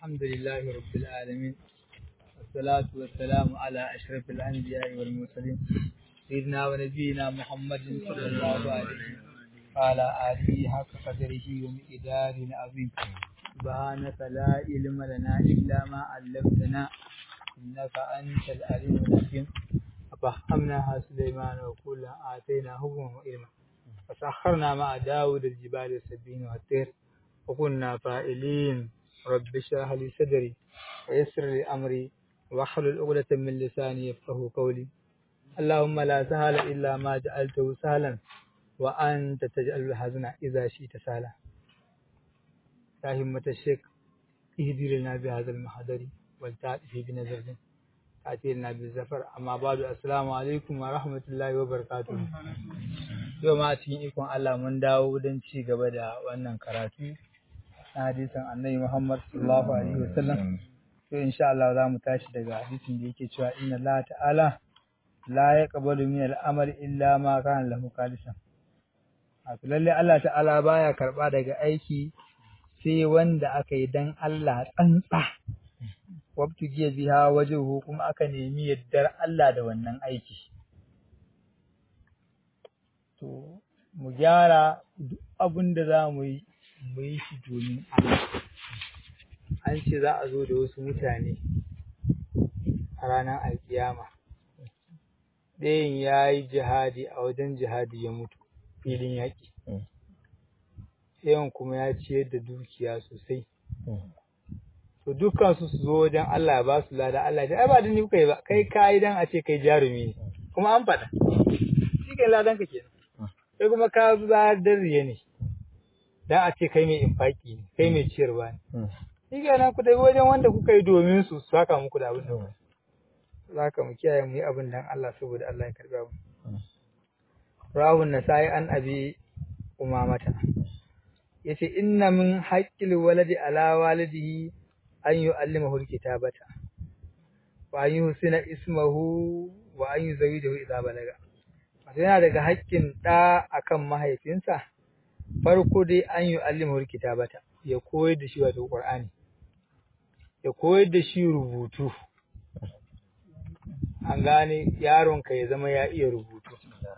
الحمد لله رب العالمين والصلاة والسلام على أشرف الأنبياء والمرسلين سيدنا ونبينا محمد صلى الله عليه وعلى آله حق قدره ومقدار عظيم سبحانك لا علم لنا إلا ما علمتنا إنك أنت العليم الحكيم ففهمناها سليمان وكلا آتينا حكما وعلما فسخرنا مع داود الجبال السبين والطير وكنا فائلين رب اشرح لي صدري ويسر لي أمري واحلل عقدة من لساني يفقه قولي اللهم لا سهل إلا ما جعلته سهلا وأنت تجعل الحزن إذا شئت سهلا يا همة الشيخ اهدي لنا بهذا المحضر والتعطف بنظر تأتي لنا بالزفر أما بعد السلام عليكم ورحمة الله وبركاته yau ma cikin ikon Allah mun dawo don ci gaba da wannan karatu na hadisin annabi Muhammad sallallahu alaihi wasallam to insha Allah za mu tashi daga hadisin da yake cewa inna Allah ta'ala la yaqbalu min al-amali illa ma kana lahu khalisan wato lalle Allah ta'ala baya karba daga aiki sai wanda aka yi dan Allah tsantsa wabtu jiya biha wajuhu kuma aka nemi yaddar Allah da wannan aiki to mu gyara duk abin da za mu yi mu yi shi domin Allah an ce za a zo da wasu mutane a ranar alkiyama ɗayan ya yi jihadi a wajen jihadi ya mutu filin yaƙi ɗayan kuma ya ciyar da dukiya sosai to dukkan su su zo wajen Allah ya ba su lada Allah ya ai ba da ni kuka yi ba kai ka yi dan a ce kai jarumi ne kuma an faɗa shi kai ladan ka kenan sai kuma ka bayar da riya ne dan a ce kai mai infaki ne kai mai ciyarwa ne shi kenan ku tafi wajen wanda kuka yi domin su su haka muku da abin da kuka za ka mu kiyaye mu yi abin dan Allah saboda Allah ya karɓi abu rahun nasai an abi umamata yace inna min haqqil waladi ala walidihi an yu'allimahu alkitabata wa an yusina ismahu wa an yuzawijahu idza balaga wato yana daga haƙƙin ɗa akan mahaifinsa farko dai an yu'allimahu alkitabata ya koyar da shi wato qur'ani ya koyar da shi rubutu an gane yaronka ya zama ya iya rubutu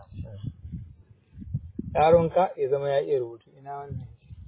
yaronka ya zama ya iya rubutu ina wannan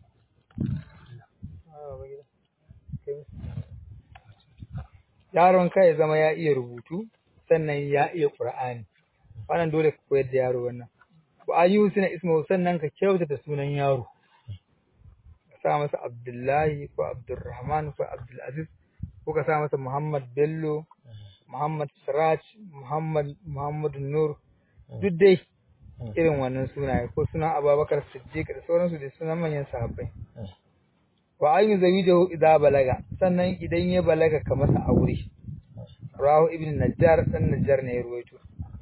yaronka ya zama ya iya rubutu sannan ya iya qur'ani wannan dole ka koyar da yaro wannan wa ayyusina ismu sannan ka kyautata sunan yaro ka sa masa abdullahi ko abdurrahman ko abdulaziz ko ka sa masa muhammad bello muhammad siraj muhammad muhammad nur duk dai irin wannan sunaye ko sunan abubakar siddiq da sauransu da sunan manyan sahabbai wa an yi zawijahu idza balaga sannan idan ya balaga ka masa aure rahu ibn najjar dan najjar ne ya ruwaito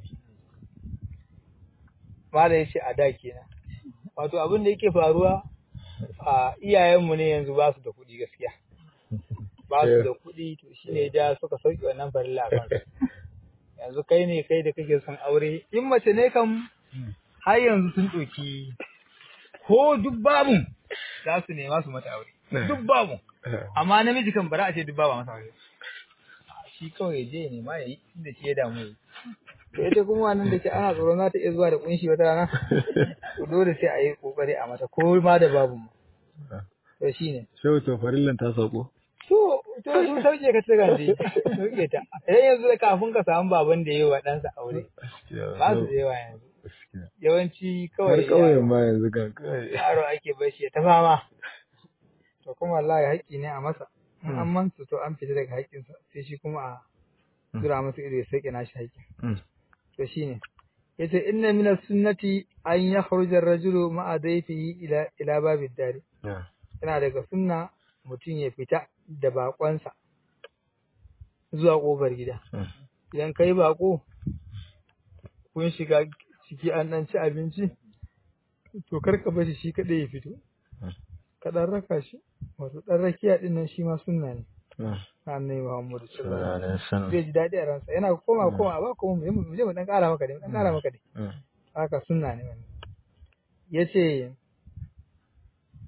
mala yace a da kenan wato abin da yake faruwa a iyayenmu ne yanzu ba su da kuɗi gaskiya ba su da kuɗi to shine da suka sauke wannan farilla a kansu yanzu kai ne kai da kake son aure in mace ne kam har yanzu sun ɗauki ko duk babu za su nema su mata aure duk babu amma namiji kan bara a ce duk babu masa aure shi kawai je ne ma yayi inda shi ya damu yi to ita kuma wannan da ke ana tsoron za ta iya zuwa da kunshi wata rana to dole sai a yi kokari a mata ko ma da babu mu to shine Shehu to farillan ta sauko. to to sun sauke ka ta gande sauke ta idan yanzu da kafin ka samu baban da yayi wa ɗansa aure ba su da yawa yanzu yawanci Har kawai ƙauyen ma yanzu kan kawai. yaro ake bashi ya ta fama to kuma wallahi haƙƙi ne a masa in an mansu to an fita daga haƙƙinsa sai shi kuma a tura masa ido ya sauke nashi haƙƙin to shine yace inna min sunnati an yakhruja ar-rajulu ma'a dayfihi ila ila babid dari yana daga sunna mutum ya fita da baƙonsa zuwa ƙofar gida idan kai baƙo kun shiga ciki an ɗan ci abinci to kar ka bashi shi kaɗai ya fito ka ɗan raka shi wato ɗan rakiya ɗin nan shi ma sunna ne na annabi Muhammadu sallallahu alaihi wasallam zai ji daɗi a ransa yana koma koma ba koma mu je mu je mu ɗan ƙara maka dai mu ɗan ƙara maka dai haka sunna ne wannan yace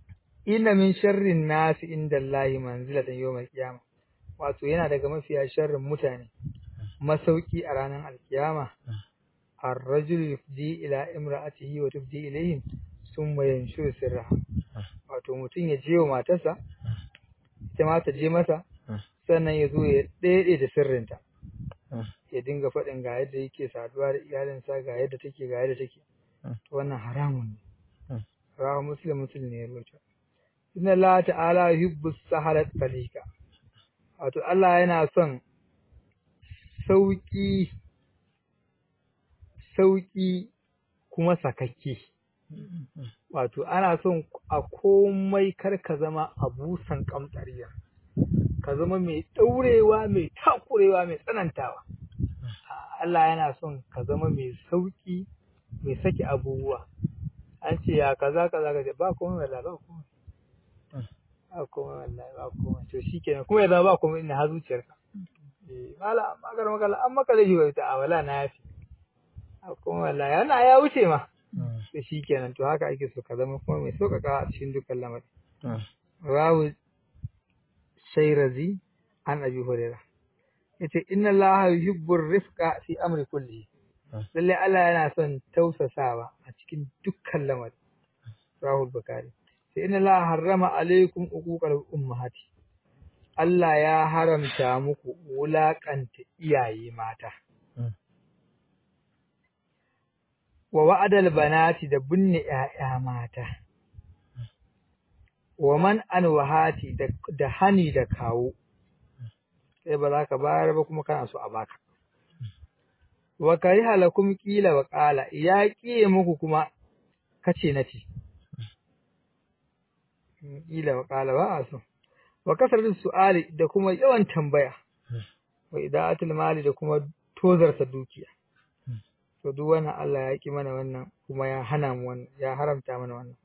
inna min sharrin nasi inda Allahi manzilatan yawmal qiyama wato yana daga mafiya sharrin mutane masauki a ranar alkiyama ar-rajul yufdi ila imra'atihi wa tufdi ilayhim thumma yanshuru sirraha wato mutum ya je wa matarsa ita ma ta je masa sannan ya zo ya ɗaiɗe da sirrinta ya dinga faɗin ga yadda yake saduwa da iyalinsa ga yadda take ga yadda take to wannan haramun ne rawa muslim muslim ne ya rubuta inna Allah ta'ala yuhibbu sahalat talika wato Allah yana son sauki sauki kuma sakakke wato ana son a komai kar ka zama abusan kamtsariya ka zama mai ɗaurewa mai takurewa mai tsanantawa Allah yana son ka zama mai sauki mai saki abubuwa an ce ya kaza kaza kaza ba komai wallahi ba komai ba komai wallahi ba komai to shikenan kuma ya zama ba komai ina har zuciyarka eh mala magar magana an maka zai yi ta wala na yafi ba komai wallahi yana ya wuce ma to shikenan to haka ake so ka zama kuma mai sauƙaƙa a cikin dukkan lamari rawu shairazi an abi hurairah yace inna allaha yuhibbur rifqa fi amri kulli lalle Allah yana son tausasawa a cikin dukkan lamari rahul bakari sai inna allaha harrama alaikum uquqal ummahati Allah ya haramta muku wulakanta iyaye mata wa wa'adal banati da binne ƴaƴa mata wa man anwahati da hani da kawo sai ba za ka bayar ba kuma kana so a baka wa kariha lakum qila wa qala ya kiye muku kuma kace nace qila wa qala ba a so wa kasratu su'ali da kuma yawan tambaya wa ida'atul mali da kuma tozarta dukiya to duk wannan Allah ya ki mana wannan kuma ya hana mu wannan ya haramta mana wannan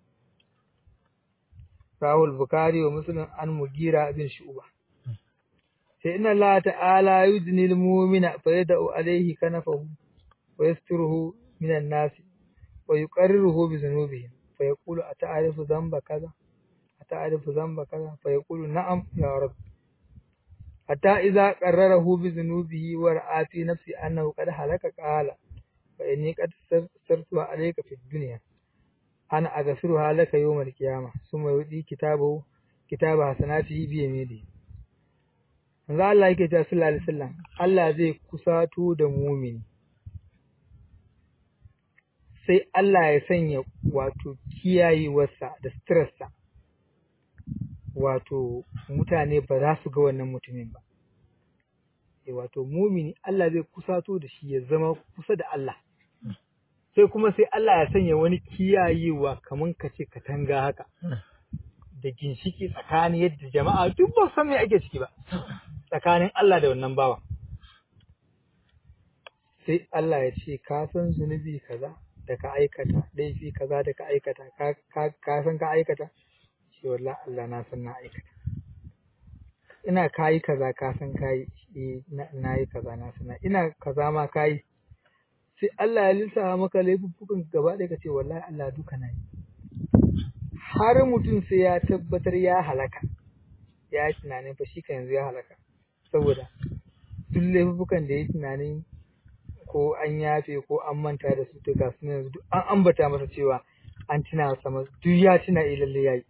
Rahul Bukhari wa Muslim an Mugira bin Shu'ba sai inna Allah ta'ala yudni al-mu'mina fa yad'u alayhi kanafahu wa yasturuhu min an-nas wa yuqarriruhu bi dhunubihi fa yaqulu ata'rifu dhanba kaza ata'rifu dhanba kaza fa yaqulu na'am ya rab hatta idza qarrarahu bi dhunubihi wa ra'a fi nafsi annahu qad halaka qala fa inni qad sartu alayka fi dunya ana aghfiruha laka yawm al-qiyamah summa yudi kitabahu kitaba hasanatihi bi yaminihi manzo Allah yake cewa sallallahu alaihi wasallam Allah zai kusato da mumini sai Allah ya sanya wato kiyayewarsa da stressa wato mutane ba za su ga wannan mutumin ba eh wato mumini Allah zai kusato da shi ya zama kusa da Allah sai kuma sai Allah ya sanya wani kiyayewa kaman kace katanga haka da ginshiki tsakani yadda jama'a duk ba san me ake ciki ba tsakanin Allah da wannan bawa sai Allah ya ce ka san zunubi kaza da ka aikata laifi kaza da ka aikata ka san ka aikata shi wallahi Allah na san na aikata ina kayi kaza ka san kayi na yi kaza na san ina kaza ma kayi sai Allah ya lissafa maka laifuffukan gaba ɗaya ka ce wallahi Allah duka na yi har mutum sai ya tabbatar ya halaka ya yi tunanin fa shi ka yanzu ya halaka saboda duk laifukan da ya tunanin ko an yafe ko an manta da su to ga su yanzu duk an ambata masa cewa an tuna sama duk ya tuna eh lalle yayi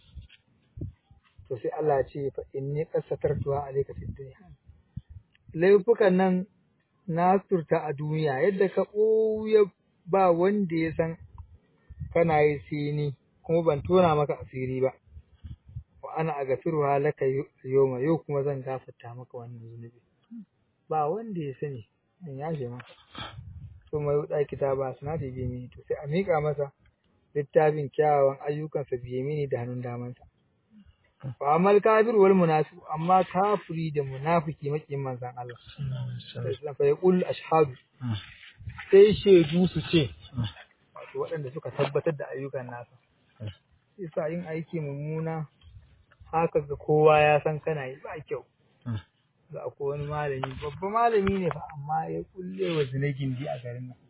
to sai Allah ya ce fa inni qasatartuha alayka fid dunya laifukan nan na surta a duniya yadda ka ɓoye ba wanda ya san kana yi sai ni kuma ban tona maka asiri ba wa ana agafiruha laka yawma yau kuma zan gafarta maka wannan zunubi ba wanda ya sani in yafe maka to mai wuɗa kitaba sanati bi mini to sai a miƙa masa littafin kyawawan ayyukansa biye mini da hannun damansa wa amal kafir wal munafiq amma kafiri da munafiki makin manzon Allah sai fa yaqul ashhadu sai shaidu su ce wato waɗanda suka tabbatar da ayyukan nasa yasa yin aiki mummuna haka ga kowa ya san kana yi ba kyau ga akwai wani malami babba malami ne fa amma ya kulle wa zina gindi a garin nan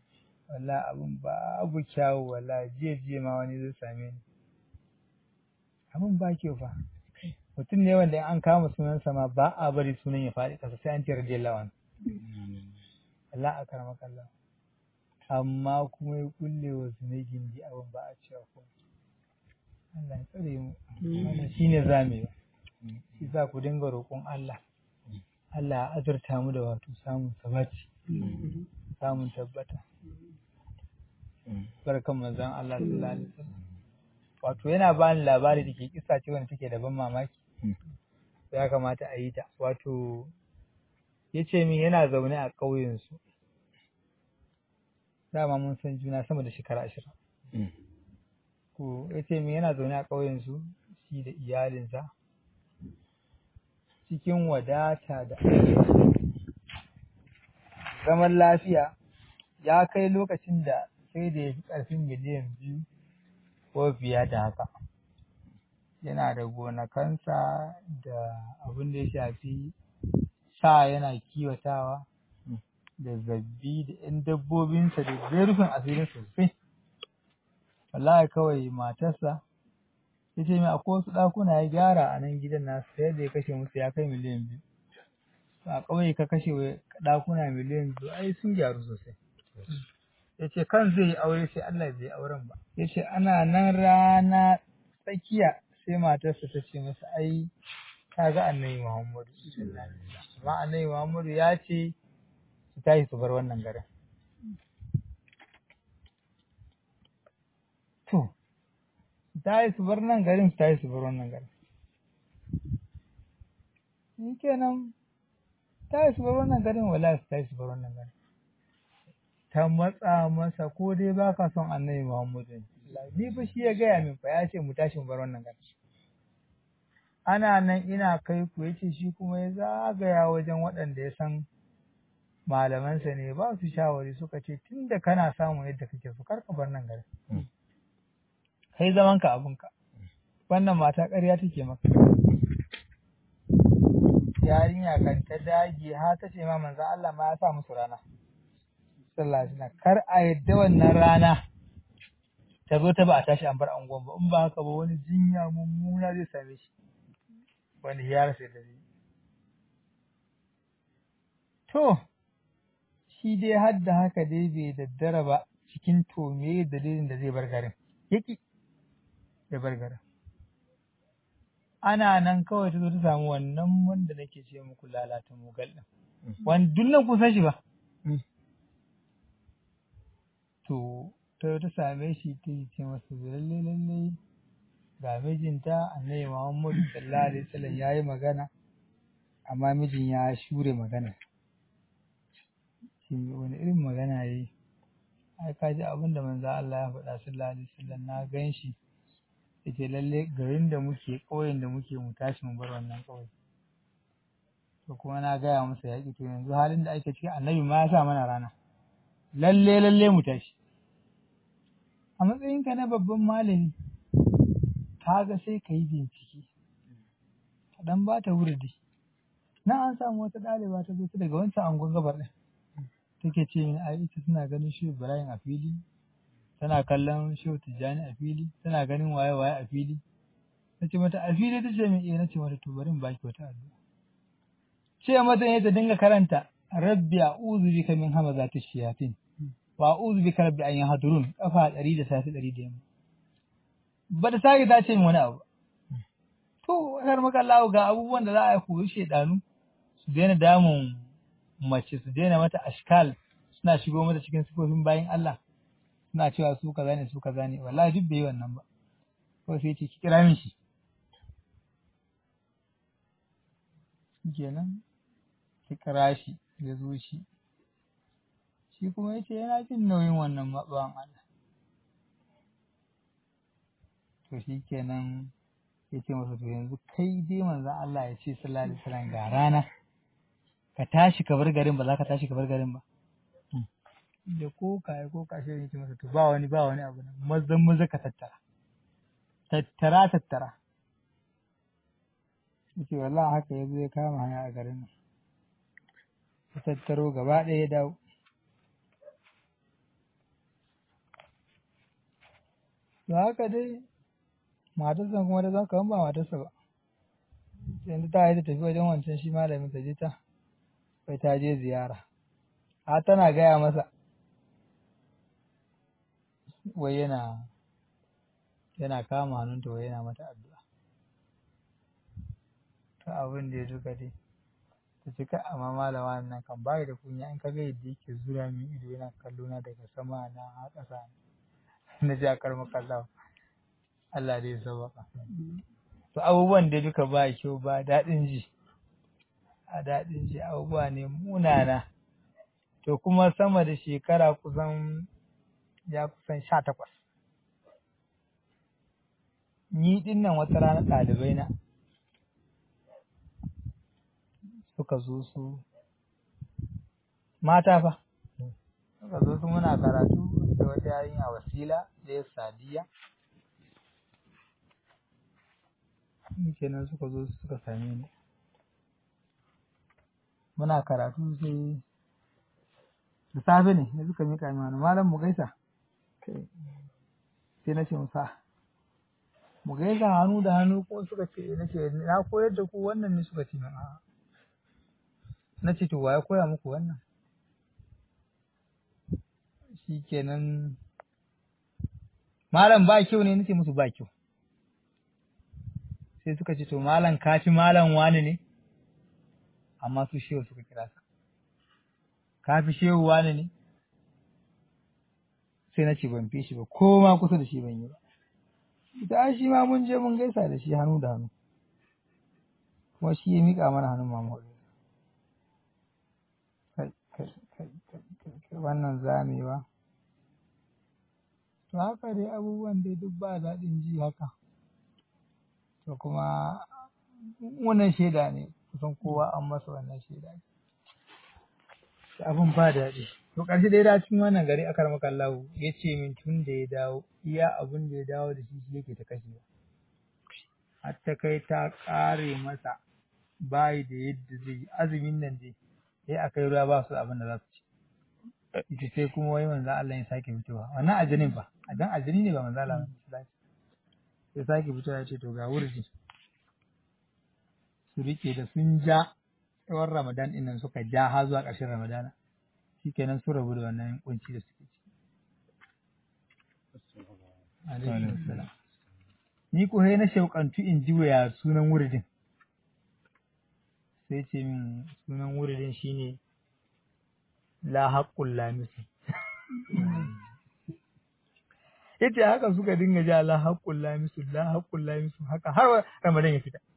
wallahi abun babu kyawu wallahi jiya jiya ma wani zai same ni abin ba kyau fa mutum ne wanda in an kama sunansa ma ba a bari sunan ya faɗi ƙasa sai an ce radiyallahu anhu Allah a karama kallon amma kuma ya kulle wa zunai gindi abin ba a cewa ko Allah ya tsare mu wannan shine zamewa shi sa ku dinga roƙon Allah Allah ya azurta mu da wato samun sabati samun tabbata barkan manzon Allah sallallahu alaihi wasallam wato yana ba ni labari da ke kisa ce wanda take da ban mamaki ya kamata a yi ta wato ya ce min yana zaune a ƙauyensu dama mun san juna sama da shekara ashirin ko ya ce min yana zaune a ƙauyensu shi da iyalinsa cikin wadata da zaman lafiya ya kai lokacin da sai da ya fi ƙarfin miliyan biyu ko fiye da haka yana da gonakansa da abin da ya shafi sa yana kiwatawa da zabbi da ‘yan dabbobinsa da zai rufin asirin sosai wallahi kawai matarsa ya ce mai akwai wasu ɗakuna ya gyara a nan gidan nasu sai da ya kashe musu ya kai miliyan biyu a ƙauye ka kashe ɗakuna miliyan biyu ai sun gyaru sosai ya ce kan zai yi aure sai Allah bai auren ba ya ce ana nan rana tsakiya sai matarsa ta ce masa ai ta ga annabi Muhammadu amma annabi Muhammadu ya ce su tashi su bar wannan garin to su tashi su bar nan garin su tashi su bar wannan garin shi kenan tashi su bar wannan garin wala su tashi su bar wannan garin ta matsa masa ko dai ba ka son annabi Muhammadu ni fa shi ya gaya min fa ya ce mu tashi mu bar wannan gari ana nan ina kai ku yace shi kuma ya zagaya wajen waɗanda ya san malamansa ne ba su shawari suka ce tunda kana samu yadda kake so kar ka bar nan gari kai zaman ka abinka wannan mata ƙarya take maka yarinya kan ta dage ha ta ce ma manzon Allah ma ya sa musu rana sallallahu alaihi wasallam kar a yadda wannan rana ta zo ta ba a tashi an bar angon ba in ba haka ba wani jinya mummuna zai same shi wani ya rasa da zai to shi dai har da haka dai bai daddara ba cikin to me dalilin da zai bar garin yaki ya bar garin ana nan kawai ta zo ta samu wannan wanda nake ce muku lalata mugal din wani duk nan kusan shi ba to ta ta same shi ta yi ce masa lalle lalle ga mijinta annabi Muhammadu sallallahu alaihi wasallam yayi magana amma mijin ya shure magana shi wani irin magana yayi ai ka ji abin da manzo Allah ya faɗa sallallahu alaihi wasallam na gan shi yace lalle garin da muke ƙauyen da muke mu tashi mu bar wannan ƙauye to kuma na gaya masa yaƙi to yanzu halin da ake ciki annabi ma ya sa mana rana lalle lalle mu tashi a matsayinka na babban malami kaga sai ka yi bincike ka dan ba ta wurdi na an samu wata ɗaliba ta zo ta daga wancan angon gabar ɗin take ce min ai ita tana ganin shi Ibrahim a fili tana kallon shi Tijjani a fili tana ganin waye waye a fili nace mata a fili tace min eh nace mata to bari in baki wata addu'a ce mata ne ta dinga karanta rabbi a'udhu bika min hamazati shayatin wa a'udhu bika rabbi an yahdurun kafa 100 da safi 100 da yamma ba ta sake ta ce min wani abu to har maka Allah ga abubuwan da za a yi koyi shedanu su daina damun mace su daina mata ashkal suna shigo mata cikin sifofin bayan Allah suna cewa su kaza ne su kaza ne wallahi duk bai yi wannan ba ko sai ce ki kira min shi kenan ki kira shi ya zo shi shi kuma yace yana jin nauyin wannan bawan Allah to shi kenan ya ce masa to yanzu kai dai manzon Allah ya ce sallallahu alaihi wasallam ga rana ka tashi ka bar garin ba za ka tashi ka bar garin ba da ko kaya ko kashe ne ce masa to ba wani ba wani abu nan mazan maza ka tattara tattara tattara yace wallahi haka ya zo ya kama hanya a garin nan ya tattaro gaba ɗaya ya dawo to haka dai matarsa kuma da zaka ba matarsa ba yanzu ta yi ta tafi wajen wancan shi malamin ta je ta bai ta je ziyara a tana gaya masa wai yana yana kama hannunta wai yana mata addu'a to abin da ya duka dai ta ce kai amma malama nan kan bayi da kunya in ka ga yadda yake zura min ido yana kallo na daga sama na a ƙasa na ji a karma kallawa Allah dai ya sauwaka to abubuwan da duka ba kyau ba daɗin ji a daɗin ji abubuwa ne munana to kuma sama da shekara kusan ya kusan sha takwas ni ɗin nan wata rana ɗalibai na suka zo su mata fa suka zo su muna karatu da wata yarinya wasila da ya sadiya kenan suka zo suka same ni muna karatu sai da safe ne da suka mika min hannu malam mu gaisa sai na ce musa mu gaisa hannu da hannu ko suka ce na ce na koyar da ku wannan ne suka ce min a'a na ce to waye koya muku wannan shikenan malam ba kyau ne nace musu ba kyau sai suka ce to malam ka fi malam wani ne amma su shehu suka kira sa ka fi shehu wani ne sai na ce ban fi shi ba ko ma kusa da shi ban yi ba ita shi ma mun je mun gaisa da shi hannu da hannu kuma shi ya miƙa mana hannun mamu kai kai kai kai wannan zamewa to haka dai abubuwan dai duk ba daɗin ji haka to kuma wannan shaida ne kusan kowa an masa wannan shaida ne abin ba daɗi to ƙarshe dai da cikin wannan gari aka maka lahu ya ce min tun da ya dawo iya abin da ya dawo da shi shi yake ta kashewa har ta kai ta ƙare masa bayi da yadda zai yi azumin nan dai sai a kai ruwa ba su abin da za su ci ita sai kuma wai manzo Allah ya sake fitowa wannan ajanin fa adan ajani ne ba manzo Allah ba sai sake fitowa ya ce to ga wurji su rike da sun ja tsawon Ramadan ɗin nan suka ja har zuwa ƙarshen Ramadana shikenan su rabu da wannan kunci da suke ciki alaihi salam ni ko na shauƙantu in ji waya sunan wuridin sai ce min sunan wuridin shine la haqqul lamisu yace haka suka dinga ja la haqqul lamisu la haqqul lamisu haka har Ramadan ya fita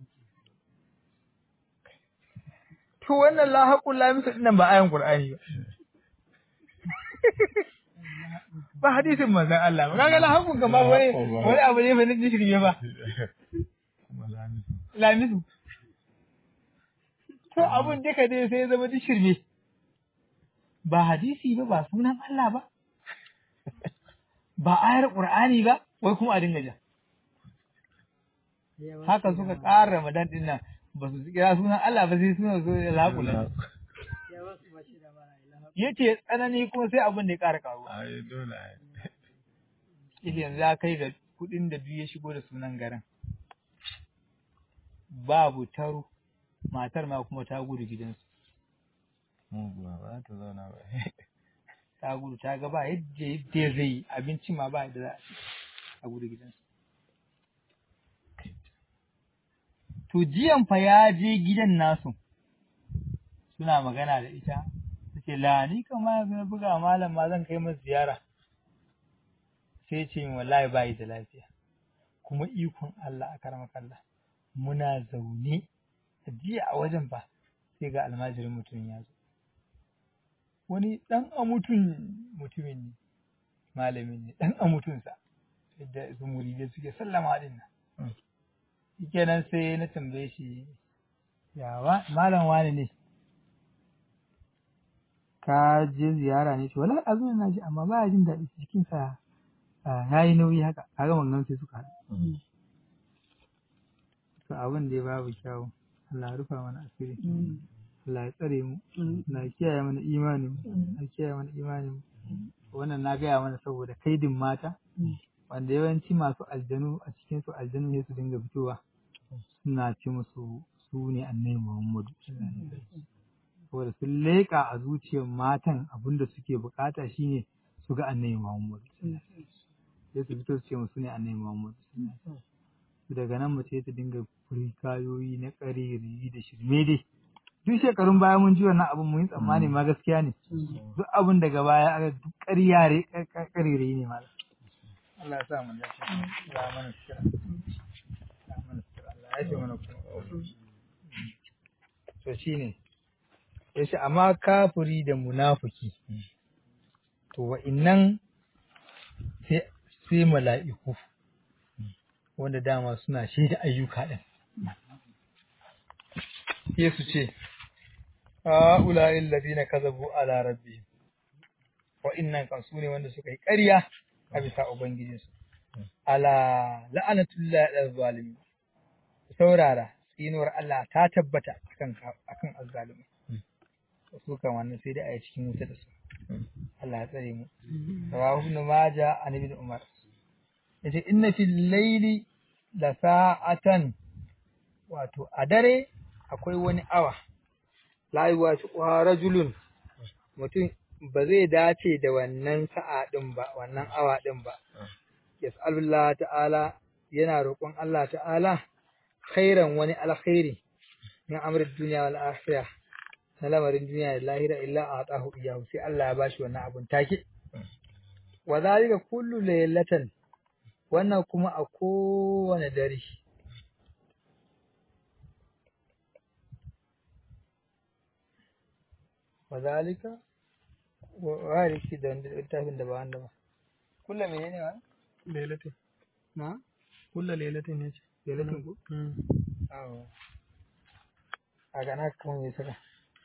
to wannan la haqqul lamisu dinnan ba ayan Qur'ani ba ba hadisin manzon Allah ba kaga la haqqun kan ba wani wani abu ne fa ne shirme ba lamisu to abun duka dai sai zama duk shirme ba hadisi ba ba sunan Allah ba ba ayar Qur'ani ba wai kuma a dinga ja haka suka ƙara Ramadan din nan ba su kira sunan Allah ba sai sunan su laƙula yace tsanani kuma sai abin da ya ƙara karuwa ai dole ai Ile yanzu ya kai ga kuɗin da biyu ya shigo da sunan garin babu taro matar ma kuma ta gudu gidansu muguwa ba ta zauna ba ta gudu ta ga ba yadda yadda zai yi abinci ma ba yadda za a ci a gudu gidansu to jiyan fa ya je gidan nasu suna magana da ita ta ce la ni kama yanzu na buga malam ma zan kai masa ziyara sai ce min wallahi ba yi da lafiya kuma ikon Allah a karama kalla muna zaune a jiya a wajen ba sai ga almajirin mutumin ya zo wani ɗan amutun mutumin ne malamin ne ɗan amutunsa yadda su muridai suke sallama din nan shikenan sai na tambaye shi ya wa malam wani ne ka je ziyara ne ce wala azumin na ji amma baya jin daɗi jikinsa ya yi nauyi haka kaga wannan sai suka haɗu to abin da ya babu kyawu Allah ya rufa mana asiri Allah ya tsare mu Allah ya kiyaye mana imanin mu Allah ya kiyaye mana imanin mu wannan na gaya mana saboda kaidin mata wanda yawanci masu aljanu a cikin su aljanu ne su dinga fitowa suna ce musu su ne annabi Muhammadu saboda sun leƙa a zuciyar matan abinda suke bukata shine su ga annabi Muhammadu sai su fito su ce musu ne annabi Muhammadu daga nan mace ta dinga kayoyi na ƙariri da shirme dai duk shekarun baya mun ji wannan abin mun yi tsammani ma gaskiya ne duk abin daga baya aka duk ƙaryare ƙarire ne malam Allah ya sa mu dace Allah mana shira Allah mana shira Allah ya ce mana kuma to shine yace amma kafiri da munafiki to wa'innan sai sai mala'iku wanda dama suna shaida ayyuka ɗin sai su ce ha'ula'il ladina kazabu ala rabbihim wa'innan kan su ne wanda suka yi ƙarya a bisa ubangijinsu ala la'anatullahi ala zalimi saurara tsinuwar Allah ta tabbata akan akan azzalimi su kan wannan sai dai a yi cikin wuta da su Allah ya tsare mu rawahu ibn majah an ibn umar yace inna fil layli la sa'atan wato a dare akwai wani awa la yuwashiquha rajulun mutum ba zai dace da wannan sa'a din ba wannan awa din ba yas'alullah ta'ala yana roƙon Allah ta'ala khairan wani alkhairi min amrin duniya wal akhirah na lamarin duniya da lahira illa a atahu iyahu sai Allah ya bashi wannan abun take wa zalika kullu laylatan wannan kuma a kowane dare wa zalika wa riki da littafin da ba wanda ba kullu menene wa lailatin na kulla lailatin ne ce lailatin ku awo a gana kuma me saka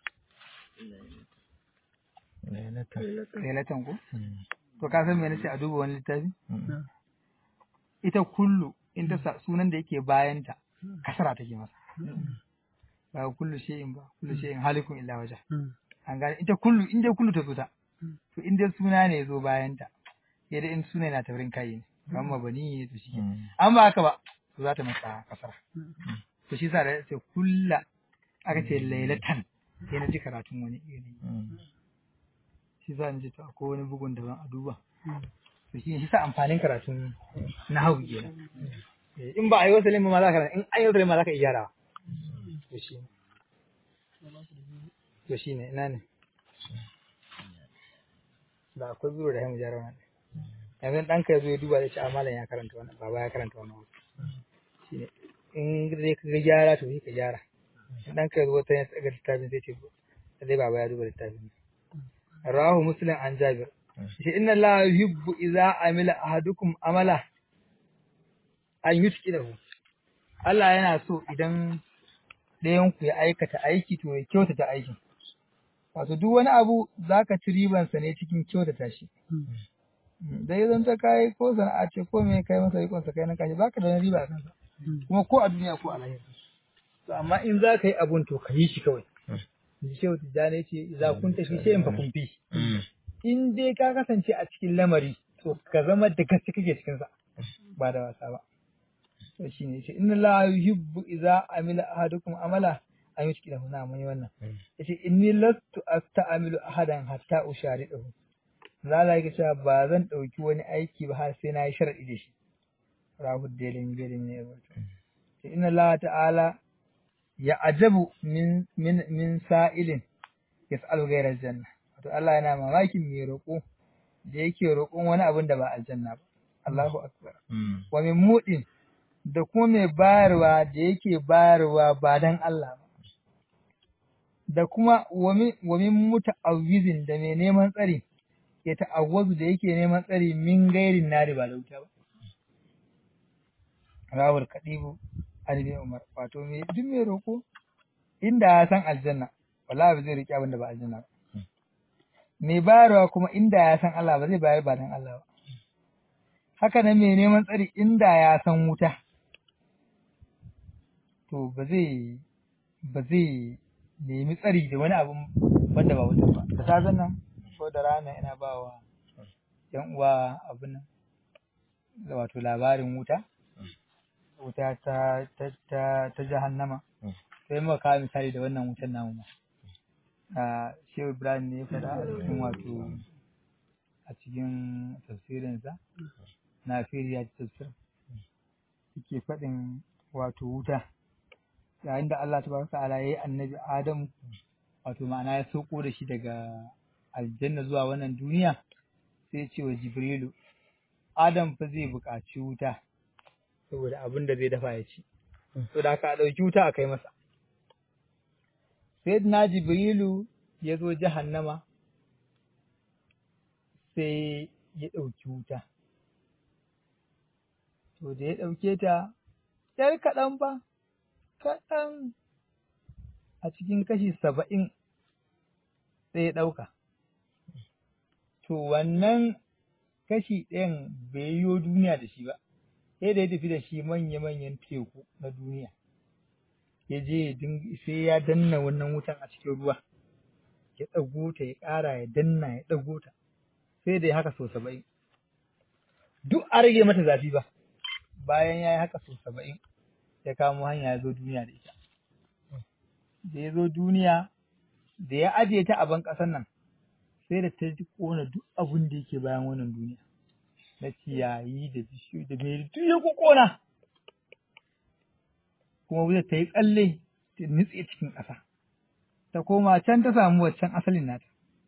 lailatan ku to ka san me nace a duba wani littafi ita kullu in ta sa sunan da yake bayanta kasara take masa ba kullu shay'in ba kullu shay'in halikun illa waja an gane ita kullu in dai kullu ta zo ta to in dai suna ne ya zo bayanta sai dai in suna yana taurin kai ne amma bani ne to shike an ba haka ba to za ta masa kasara to shi sa da ce kulla aka ce lailatan sai na ji karatun wani iri shi za ni ji to akwai wani bugun daban a duba to shi shi sa amfanin karatun na hau kenan in ba a yi wasalin ma za ka in an yi wasalin ma za ka iya gyarawa to shi to shi ne ina ne da akwai biro da haimu gyara wannan yanzu ɗanka ya zo ya duba ya ce a malam ya karanta wannan baba ya karanta wannan shi ne in dai ka ga gyara to sai ka gyara in ɗanka ya zo wata ya tsaga littafin sai ce dai baba ya duba littafin rawahu muslim an jabir shi inna allaha yuhibbu idza amila ahadukum amala an yutqinahu Allah yana so idan ɗayan ku ya aikata aiki to ya kyautata aikin wato duk wani abu zaka ci ribansa ne cikin kyautata shi da ya zanta kai ko sana'a ce ko me kai masa rikonsa kai na kashi baka da wani riba a kansa kuma ko a duniya ko a lahira to amma in za ka yi abun to ka yi shi kawai ji shehu tijjani ce za kun tafi sai in fa kun fi in dai ka kasance a cikin lamari to ka zama da gaske kake cikin sa ba da wasa ba to shine yace inna la yuhibbu idza amila ahadukum amala an yi da huna mun yi wannan yace inni lastu asta'amilu ahadan hatta usharidahu zala yake cewa ba zan dauki wani aiki ba har sai na yi sharadi da shi rahu delin delin ne ya inna la ta'ala ya ajabu min min min sa'ilin yas'alu ghayra aljanna wato Allah yana mamakin mai roƙo da yake roƙon wani abin da ba aljanna ba Allahu akbar wa min mudin da kuma mai bayarwa da yake bayarwa ba dan Allah ba da kuma wa min muta'awwizin da mai neman tsari ya ta'awwazu da yake neman tsari min gairin nari ba da wuta ba rawar kadibu Ali Umar wato me duk mai roko inda ya san aljanna wallahi ba zai riƙe abin da ba aljanna ba mai bayarwa kuma inda ya san Allah ba zai bayar ba dan Allah ba haka nan mai neman tsari inda ya san wuta to ba zai ba zai nemi tsari da wani abun wanda ba wuta ba da safen nan ko da rana ina ba wa yan uwa abin nan wato labarin wuta wuta ta ta ta, ta jahannama sai muka kawo misali da wannan wutan namu ma a shehu ibrahim ne ya faɗa a cikin wato a cikin tafsirinsa na firiya tafsir yake faɗin wato wuta yayin da Allah tabaraka ta'ala yayi annabi Adamu wato ma'ana ya sauko da shi daga aljanna zuwa wannan duniya sai ya ce wa Jibrilu Adam fa zai buƙaci wuta saboda abin da zai dafa ya ci to da ka ɗauki wuta a kai masa sai na Jibrilu ya zo jahannama sai ya ɗauki wuta to da ya ɗauke ta ‘yar kaɗan ba kaɗan a cikin kashi saba'in sai ya ɗauka. To wannan kashi ɗayan bai yiwo duniya da shi ba, sai da ya tafi da shi manya-manyan teku na duniya. Ya je sai ya danna wannan wutan a cikin ruwa, ya ɗago ta ya ƙara ya danna ya ɗago ta, sai da ya haka sau saba'in. Duk a rage mata zafi ba, bayan ya yi haka sau saba'in. ya kamo hanya ya zo duniya da ita. Da ya zo duniya, da ya ajiye ta a ban ƙasar nan, sai da ta ji ƙona duk abin da yake bayan wannan duniya. Na ciyayi da bishiyu da mai duk ya ƙona. Kuma wuta ta yi tsalle ta nutse cikin ƙasa. Ta koma can ta samu waccan asalin nata.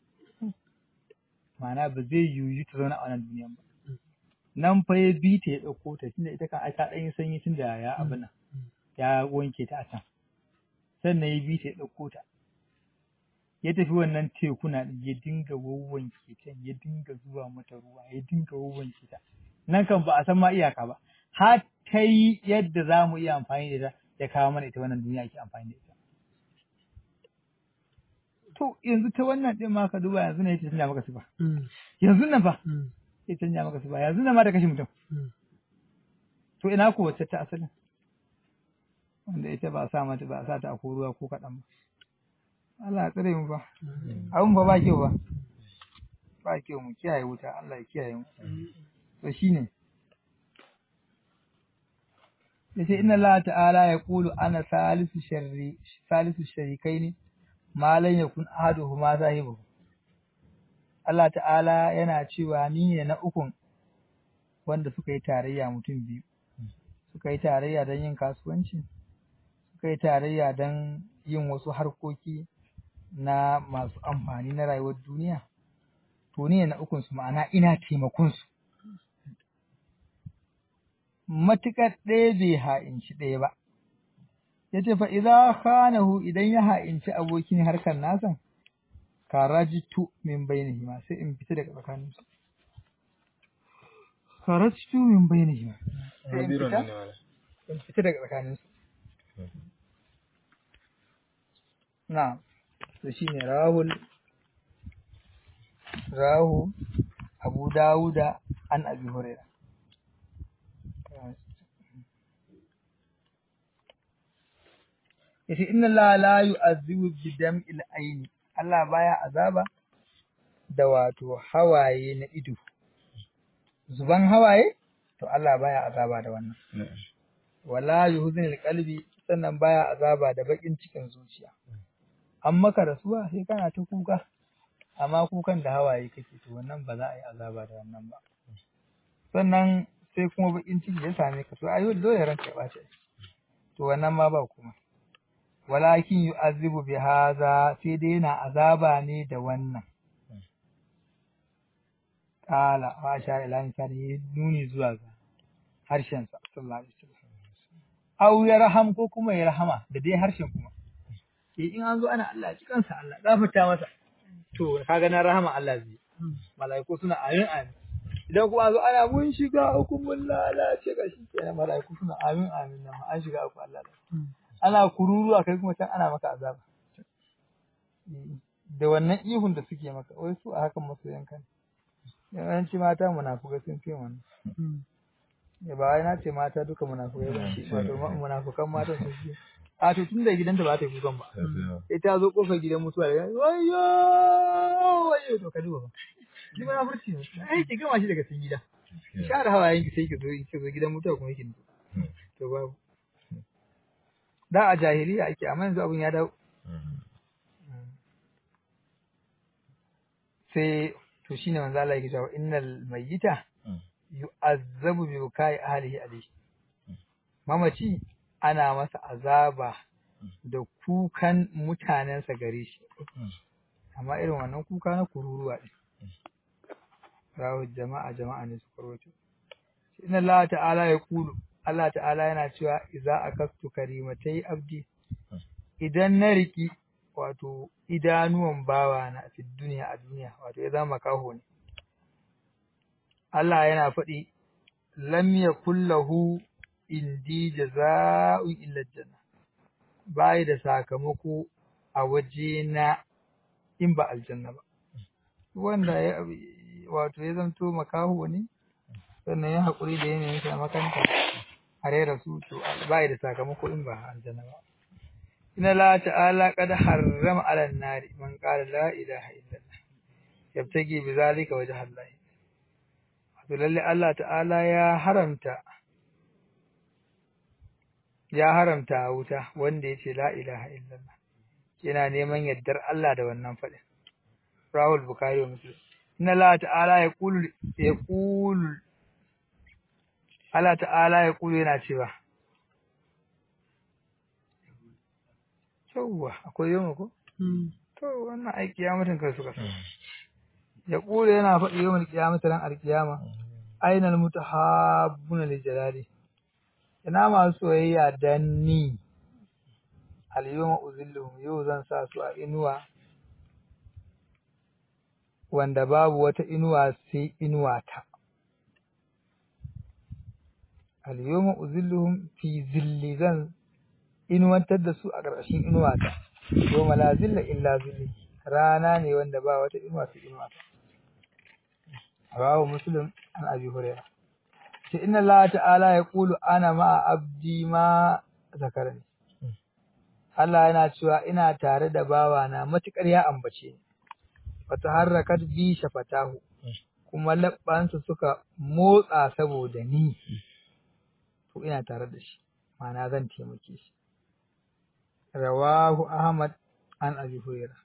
Ma'ana ba zai yiwu ta zauna a wannan duniyan ba. Nan fa ya bi ta ya ɗauko ta tunda ita kan ai ta ɗan yi sanyi tun da ya abin nan. ya wanke ta a can sannan ya bi ta ya ɗauko ta ya tafi wannan tekuna ya dinga wawwanke ta ya dinga zuwa mata ruwa ya dinga wawwanke ta nan kan ba a san ma iyaka ba har ta yi yadda za mu iya amfani da ta ya kawo mana ita wannan duniya ake amfani da ita to yanzu ta wannan ɗin ma ka duba yanzu ne ya canja maka sifa yanzu nan fa ya canja maka sifa yanzu nan ma ta kashe mutum to ina ko wacce ta asalin wanda ita ba a sa mata ba a sa ta a ko ruwa ko kaɗan ba. Allah ya tsare mu ba. Abun ba ba kyau ba. Ba kyau mu kiyaye wuta Allah ya kiyaye mu. To shine. Yace inna Allah ta'ala ya qulu ana salisu sharri salisu sharikaini ma lan yakun ahaduhuma zahibu. Allah ta'ala yana cewa ni ne na ukun wanda suka yi tarayya mutum biyu. Suka yi tarayya don yin kasuwanci. suka yi tarayya don yin wasu harkoki na masu amfani na rayuwar duniya, to ne na ukunsu ma'ana ina taimakonsu. Matuƙar ɗaya bai ha'inci ɗaya ba, ya ce fa idza khanahu idan ya ha'inci abokin harkar nasa, karajitu min bainihima sai in fita daga tsakaninsu. Karajitu min bainihima sai in fita, in fita daga tsakaninsu. Na'am, to shi ne rahul, rahu Abu Dawuda an Abi Huraira. Yace inna Allah la yu'azzibu bi dam'il aini. Allah baya azaba da wato hawaye na ido. Zuban hawaye to Allah baya azaba da wannan. Wala yuhzinil qalbi sannan baya azaba da bakin cikin zuciya. An maka rasuwa sai kana ta kuka, amma kukan da hawaye kake to wannan ba za a yi azaba da wannan ba. Sannan sai kuma bakin ciki ya same ka to ayo dole ranka ya ɓace. To wannan ma ba kuma. Walakin yu'azzibu bi haza sai dai yana azaba ne da wannan. Kala wa sha ila insani nuni zuwa ga harshensa sallallahu alaihi wasallam. Au ya raham ko kuma ya rahama da dai harshen kuma. Eh in an zo ana Allah ji kansa Allah gafarta masa. To kaga na rahama Allah zai. Mala'iku suna amin amin. Idan kuma an zo ana mun shiga uku mun lalace ga shi kenan mala'iku suna amin amin nan an shiga uku Allah Ana kururuwa kai kuma can ana maka azaba. Da wannan ihun da suke maka wai su a hakan masoyan kan. Yawanci mata munafukai sun fi wannan. Ya ba wai na ce mata duka munafukai ba shi wato munafukan mata sun fi. A to tun da gidanta ba ta yi kukan ba. Sai ta zo kofar gidan mutuwa da wayo wayo to ka duba ba. Shi munafurci ne. Ai ki gama shi daga cikin gida. share hawayen ki sai ki zo ki zo gidan mutuwa kuma ki nutsu to babu da a jahiliya ake amma yanzu abun ya dawo sai to shine manzo Allah yake cewa innal mayyita yu'azzabu bi bukai ahlihi alayhi mamaci ana masa azaba da kukan mutanensa gare shi amma irin wannan kuka na kururuwa ne rawu jama'a jama'a ne su karwato inna Allah ta'ala ya kulu Allah ta'ala yana cewa idza akastu karimatai abdi idan na riki wato idanuwan bawa na fi duniya a duniya wato ya zama kaho ne Allah yana faɗi lam yakul lahu indi jaza'u illa janna bai da sakamako a waje na in ba aljanna ba wanda ya wato ya zanto makaho ne sannan ya haƙuri da yanayin sa makanta a rera su to bai da sakamako in ba aljanna ba inna la ta'ala qad harrama 'ala an-nari man qala la ilaha illallah yabtagi bi zalika wajha Allah wato lalle Allah ta'ala ya haramta ya haramta wuta wanda yace la ilaha illallah yana neman yaddar Allah da wannan faɗin Rahul Bukhari wa Muslim inna Allah ta'ala ya qulu ya qulu Allah ta'ala ya qulu yana cewa Yawwa akwai yau ko to wannan ai kiyamatin kai suka ya qulu yana faɗi yawan kiyamata ran alkiyama ainal mutahabbuna li jalali ina masu soyayya dan ni al-yawma uzilluhum yau zan sa su a inuwa wanda babu wata inuwa sai inuwa ta al-yawma uzilluhum fi zilli zan inuwantar da su a ƙarƙashin inuwa ta yawma la zilla illa zilli rana ne wanda ba wata inuwa sai inuwa ta rawahu muslim an abi hurairah ce inna Allah ta'ala ya kulu ana ma'a abdi ma zakarani Allah yana cewa ina tare da bawana matukar ya ambace ni wata harrakat bi shafatahu kuma labbansa suka motsa saboda ni to ina tare da shi ma'ana zan taimake shi rawahu ahmad an abi hurairah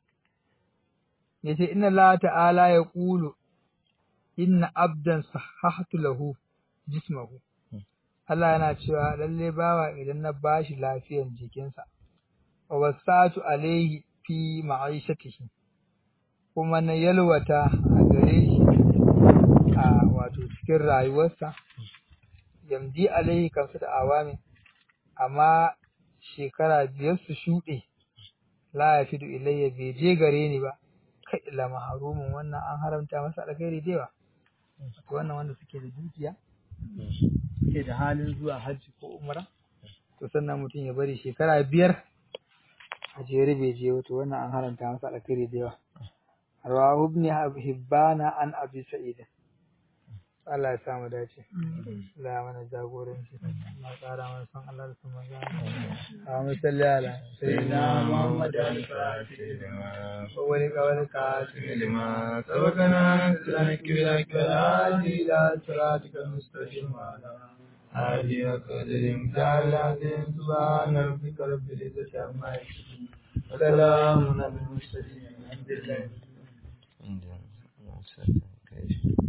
yace inna Allah ta'ala ya kulu inna abdan sahahtu lahu jismahu Allah yana cewa lalle bawa idan na bashi lafiyan jikinsa wa wasatu alaihi fi ma'aishatihi kuma na yalwata a gare shi a wato cikin rayuwarsa yamdi alaihi kansu da awami amma shekara biyar su shuɗe la ya fidu ilayya bai je gare ni ba kai ila maharumin wannan an haramta masa alkhairi da yawa wannan wanda suke da dukiya suke da halin zuwa hajji ko umra to sannan mutum ya bari shekara biyar a jere bai je wato wannan an haramta masa alkhairi da yawa rawahu ibn hibbana an abi sa'id Allah ya sa mu dace Allah ya mana jagoranci Allah tsara mana son Allah da son manzo Allahumma salli ala sayyidina Muhammad al-Fatih wa wali qawli qasim lima sabaqana sanaki bila kalali ila siratikal mustaqim wa ala آله وقدر امتع العظيم سبحان ربك رب العزة عما يصفون وسلام على المرسلين الحمد لله